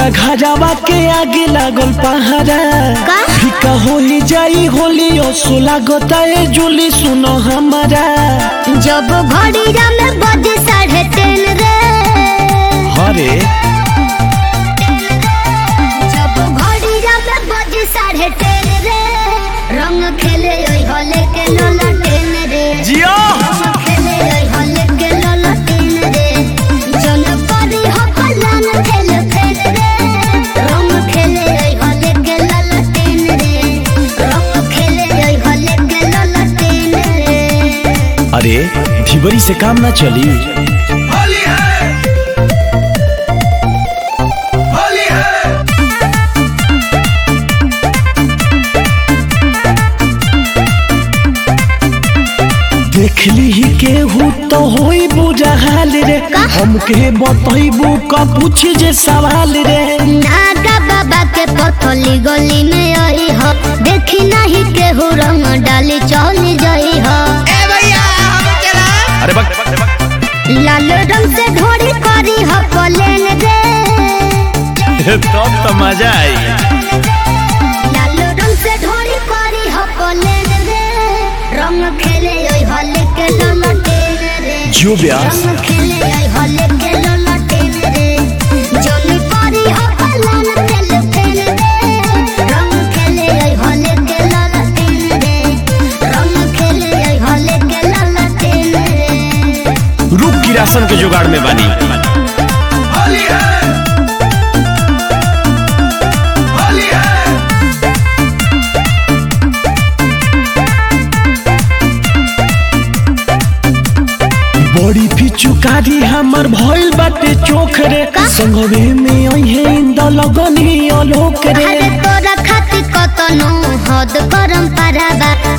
पूरा घरावा के आगे लागल पहाड़ा का? फिका होली जाई होली असो लागता है जुली सुनो हमारा जब घड़ीरा में बजे साढ़े तीन रे हरे जब घड़ीरा में बजे साढ़े तीन रे रंग खेले ओई होले के लोला टेन रे जियो रंग खेले ओई होले के लोला टेन रे जन परी हो कल्याण खेल खेल रे रंग खेले ओई होले के लोला टेन रे रंग खेले ओई होले के लोला टेन रे अरे ढिबरी से काम ना चली होली है होली है देख ली ही केहू तो होई बुरा हाल रे हमके बतैबू का पूछी जे सवाल रे नागा बाबा के पथली गली में आई हो देखी नहीं केहू रंग डाली चली जाई हो अरे बक लाल रंग से ढोरी करी हो पलेन रे तब तो मजा आई लाल रंग से ढोरी करी हो पलेन रे रंग खेले ओई होले के ललटेन रे जो ब्यास रंग खेले ओई होले के ललटेन रे जोनी करी हो पलान तेल तेल रे रंग खेले ओई होले के ललटेन रे रंग खेले ओई होले के ललटेन रे रुक की राशन के जुगाड़ में बानी होली है होली है बड़ी पिचुकारी हमर भइल बाटे चोख रे संगवे में अइहे इंद लगनी अलोक रे अरे तोरा खातिर कतनो हद करम पाराबा